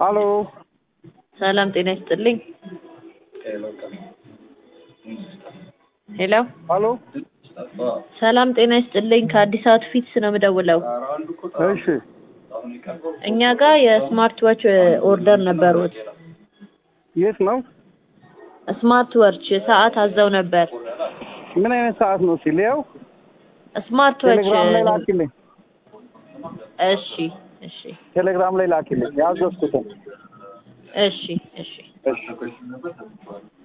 ሀሎ ሰላም ጤና ይስጥልኝ። ሄሎ ሀሎ ሰላም ጤና ይስጥልኝ። ከአዲስ አበባ ፊትስ ነው የምደውለው። እሺ እኛ ጋር የስማርት ዋች ኦርደር ነበሩት። የት ነው? ስማርት ዋች ሰዓት አዘው ነበር። ምን አይነት ሰዓት ነው ሲል ያው ስማርት ዋች ቴሌግራም ላይ ላኪልኝ። እሺ እሺ ቴሌግራም ላይ ላኪልኝ ያዘዝኩትን። እሺ እሺ እሺ